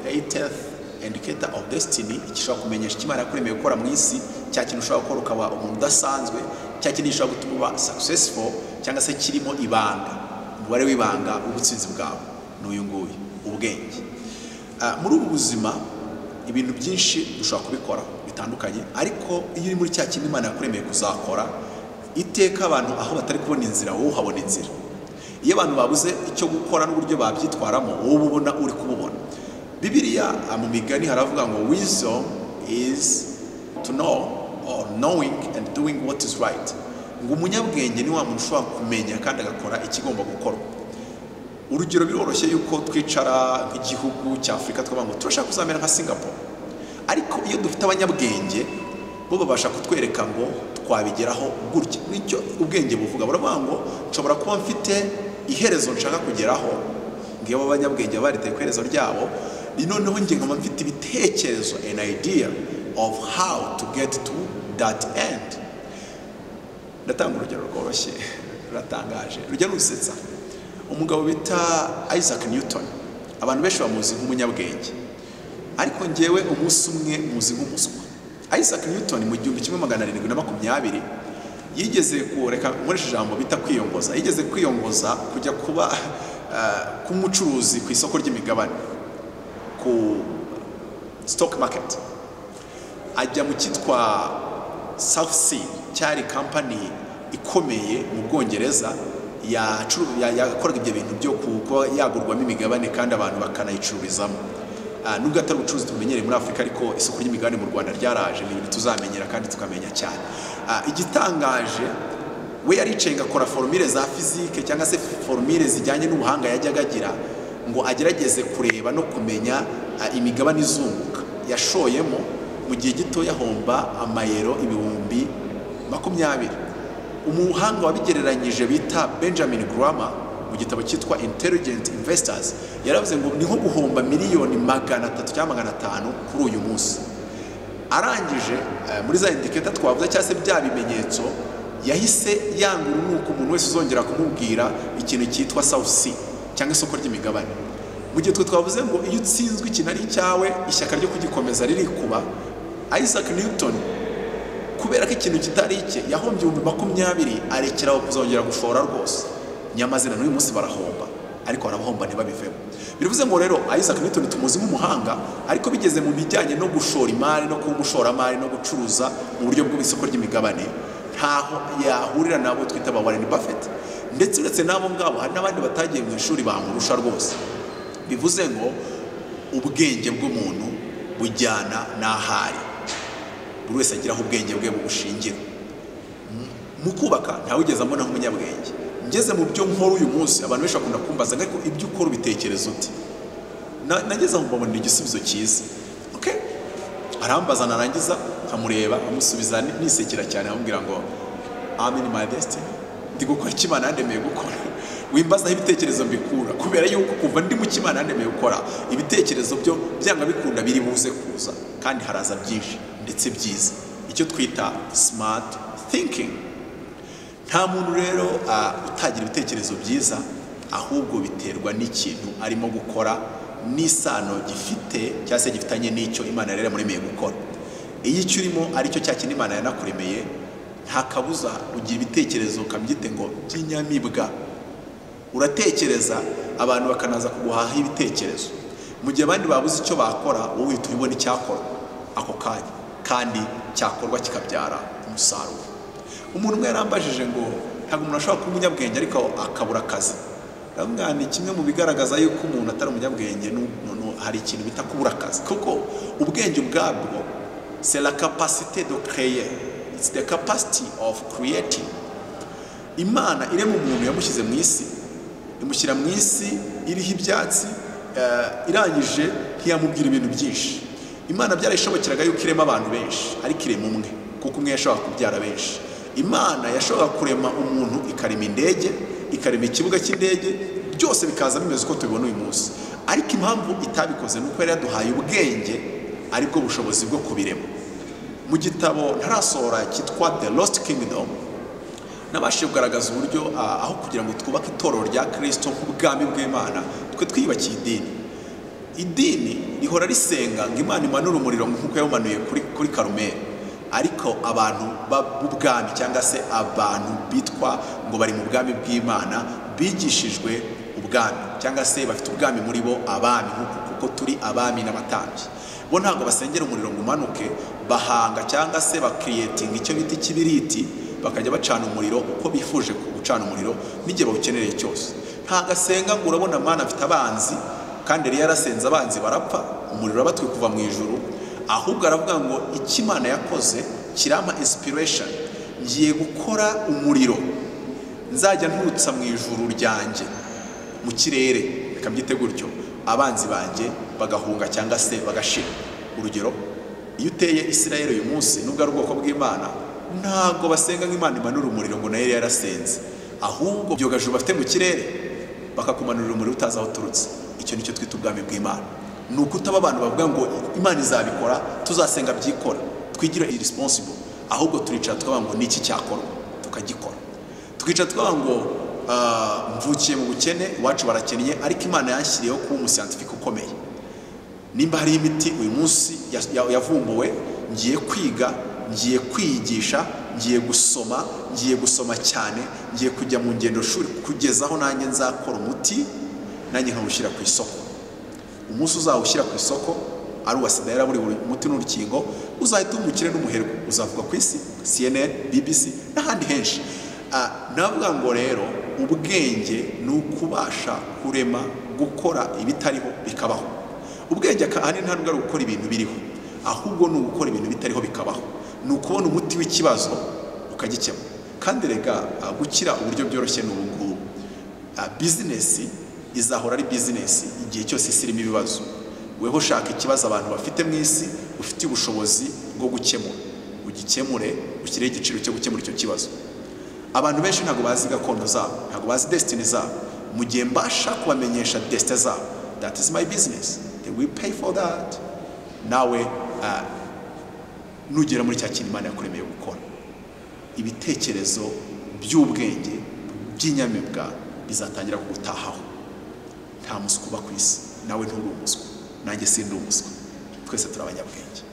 greatest indicator of destiny gishobora kumenyesha icyo imana yakuremeye gukora mu isi cya kintu ushobora gukora ukaba umuntu udasanzwe cya kintu gishobora gutuma uba successful cyangwa se kirimo ibanga umubare w'ibanga w'ubutsinzi bwawe ni uyu nguyu ubwenge Ah, muri ubu buzima ibintu byinshi dushobora kubikora bitandukanye ariko iyo uri muri cya kintu imana yakuremeye kuzakora iteka abantu aho batari kubona inzira wowe uhabona inzira iyo abantu babuze icyo gukora n'uburyo babyitwaramo wowe ubona uri kububona bibiriya ah, mu migani haravuga ngo wisdom is to know or knowing and doing what is right ngo umunyabwenge ni wa muntu ushobora kumenya kandi agakora ikigomba gukorwa urugero biroroshye yuko twicara nk'igihugu cya afurika tukavuga ngo turashaka kuzamera nka singapore ariko iyo dufite abanyabwenge bo babasha kutwereka ngo twabigeraho gutya nicyo ubwenge buvuga baravuga ngo nshobora kuba mfite iherezo nshaka kugeraho ngewe abanyabwenge baba bariteye ku iherezo ryabo ni noneho njye nkaba mfite ibitekerezo an idea of how to get to that end ndatanga urugero rworoshye ruratangaje rujya rusetsa umugabo bita isaac newton abantu benshi bamuzi nk'umunyabwenge ariko ngewe umunsi umwe muzi nk'umuswa isaac newton mu gihumbi kimwe magana arindwi na makumyabiri yigeze kureka nkoresha ijambo bita kwiyongoza yigeze kwiyongoza kujya kuba ah, k'umucuruzi ku isoko ry'imigabane ku stock market ajya mu cyitwa South Sea cyari kampani ikomeye mu Bwongereza yacu- ya- yakoraga ibyo bintu byo ku- kuba yagurwamo imigabane kandi abantu bakanayicururizamo Ah, nubwo atari ubucuruzi tumenyereye muri afurika ariko isoko ry'imigabane mu rwanda ryaraje ni ibintu tuzamenyera kandi tukamenya cyane Ah, igitangaje we yaricaye agakora forumire za fizike cyangwa se forumire zijyanye n'ubuhanga yajyaga agira ngo agerageze kureba no kumenya ah, imigabane izunguka yashoyemo mu gihe gito yahomba amayero ibihumbi makumyabiri umuhanga wabigereranyije bita benjamin grama mu gitabo cyitwa intelligent investors yaravuze ngo ni nko guhomba miliyoni magana atatu cyangwa magana atanu kuri uyu munsi arangije eh, muri za indiketa twavuze cyangwa se bya bimenyetso yahise yanga urunuka umuntu wese uzongera kumubwira ikintu cyitwa south sea cyangwa isoko ry'imigabane mu gihe twe twavuze ngo iyo utsinzwe ikintu ari icyawe ishyaka ryo kugikomeza ririkuba isaac newton kubera ko ikintu kitari icye yahombye ibihumbi makumyabiri arekera aho kuzongera gushora rwose nyamazina n'uyu munsi barahomba ariko barabahomba ntibabivemo bivuze ngo rero isaac newton tumuzi nk'umuhanga ariko bigeze mu bijyanye no gushora imari no kuba umushoramari no gucuruza mu buryo bw'isoko ry'imigabane ntaho yahurira n'abo twita ba warren buffett ndetse uretse n'abo ngabo hari n'abandi batagiye mu ishuri bamurusha rwose bivuze ngo ubwenge bw'umuntu bujyana n'ahari buri wese agira aho ubwenge bwe bubushingira M- mu kubaka ntawe ugeze ambona nk'umunyabwenge ngeze mu byo nkora uyu munsi abantu benshi bakunda kumbaza ngo ariko ibyo ukora ubitekereza uti Na- nageze aho mbabonera igisubizo cyiza okay? arambaza narangiza nkamureba amusubiza nisekera cyane amubwira ngo I'm in my destiny ndi gukora icyo imana yandemeye gukora wimbazaho ibitekerezo mbikura kubera yuko kuva ndi mu cyo imana yandemeye gukora ibitekerezo byo byanga bikunda biri buze kuza kandi haraza byinshi ndetse byiza icyo twita smart thinking nta muntu rero ah, utagira ibitekerezo byiza ahubwo biterwa n'ikintu arimo gukora n'isano gifite cyangwa se gifitanye n'icyo imana yari yamuremeye gukora iyo icyo urimo aricyo cya kintu imana yanakuremeye nta kabuza ugira ibitekerezo ukabyite ngo by'inyamibwa uratekereza abantu bakanaza kuguhahaho ibitekerezo mu gihe abandi babuze icyo bakora wowe uhita ubibona icyakorwa ako kanya kandi cyakorwa kikabyara umusaruro umuntu umwe yarambajije ngo ntabwo umuntu ashobora kuba umunyabwenge ariko akabura akazi ndavuga ni kimwe mu bigaragaza yuko umuntu atari umunyabwenge nu- nu- nu- hari ikintu bita kubura akazi kuko ubwenge ubwabwo c'est la capacité de créer it's the capacity of creating imana irema umuntu yamushyize mu isi imushyira mu isi iriho ibyatsi eh, irangije ntiyamubwira ibintu byinshi imana byarayishobokeraga yuko irema abantu benshi ariko irema umwe kuko umwe yashobora kubyara benshi imana yashoboraga kurema umuntu ikarema indege ikarema ikibuga cy'indege byose bikaza bimeze uko tubibona uyu munsi ariko impamvu itabikoze ni uko yari yaduhaye ubwenge aribwo bushobozi bwo kubirema mu gitabo ntarasohora cyitwa the lost kingdom nabashije kugaragaza uburyo ah, aho kugira ngo twubake itorero rya kirisito nk'ubwami bw'imana twe twiyubakiye idini idini rihora risenga ngo imana imanure umuriro nk'uko yawumanuye kuri kuri karumeri ariko abantu ba- b'ubwami cyangwa se abantu bitwa ngo bari mu bwami bw'imana bigishijwe ubwami cyangwa se bafite ubwami muri bo abami nk'uku kuko turi abami n'abatambyi bo ntabwo basengera umuriro ngo umanuke bahanga cyangwa se bakiriyetinga icyo bita ikibiriti bakajya bacana umuriro uko bifuje gucana umuriro n'igihe bawukenereye cyose ntabwo asenga ngo urabona amana afite abanzi kandi yari yarasenze abanzi barapfa umuriro urabatwi kuva mu ijuru ahubwo aravuga ngo icyo imana yakoze kirampa inspiration ngiye gukora umuriro nzajya nturutsa mu ijuru ryanjye mu kirere reka mbyite gutyo abanzi banjye bagahunga cyangwa se bagashira urugero iyo uteye isirayeli uyu munsi nubwo ari ubwoko bw'imana ntabwo basenga nk'imana imanura umuriro ngo nayo yari yarasenze ahubwo byogajuru bafite mu kirere bakakumanurira umuriro utazi aho uturutse icyo nicyo twita ubwami bw'imana ni ukutaba abantu bavuga ngo imana izabikora tuzasenga byikora twigire irisiponsibo ahubwo turicara tukavuga ngo niki cyakorwa tukagikora tukicara tukavuga ngo "Ah, mvukiye mu bukene iwacu barakennye ariko imana yanshyiriyeho kuba umusiyantifike ukomeye nimba hari imiti uyu munsi ya- ya- yavumbuwe ngiye kwiga ngiye kwiyigisha ngiye gusoma ngiye gusoma cyane ngiye kujya mu ngendo shuri kugeza aho nanjye nzakora umuti nanjye nkawushyira ku isoko umunsi uzawushyira ku isoko ari uwa sida yaraburiwe umuti n'urukingo uzahita umukire n'umuherwe uzavuga ku isi cnn bbc n'ahandi henshi Ah, navuga ngo rero ubwenge ni ukubasha kurema gukora ibitariho bikabaho ubwenge aka- ahanini ntabwo ari ugukora ibintu biriho ahubwo ni ugukora ibintu bitariho bikabaho ni ukubona umuti w'ikibazo ukagikemura kandi rega ah, gukira uburyo byoroshye ni ubu ngubu Ah, bizinesi izahora ari bizinesi igihe cyose isi irimo ibibazo weho ushaka ikibazo abantu bafite mu isi ufite ubushobozi bwo gukemura ugikemure ushyireho igiciro cyo gukemura icyo kibazo abantu benshi ntabwo bazi gakondo zabo ntabwo bazi desitini zabo mu gihe mbasha kubamenyesha desitini zabo that is my business they will pay for that nawe ah, nugera muri cya kintu imana yakuremeye gukora ibitekerezo by'ubwenge by'inyamibwa bizatangira kugutahaho nta muswa uba ku isi nawe nturi umuswa nanjye sindi umuswa twese turi abanyabwenge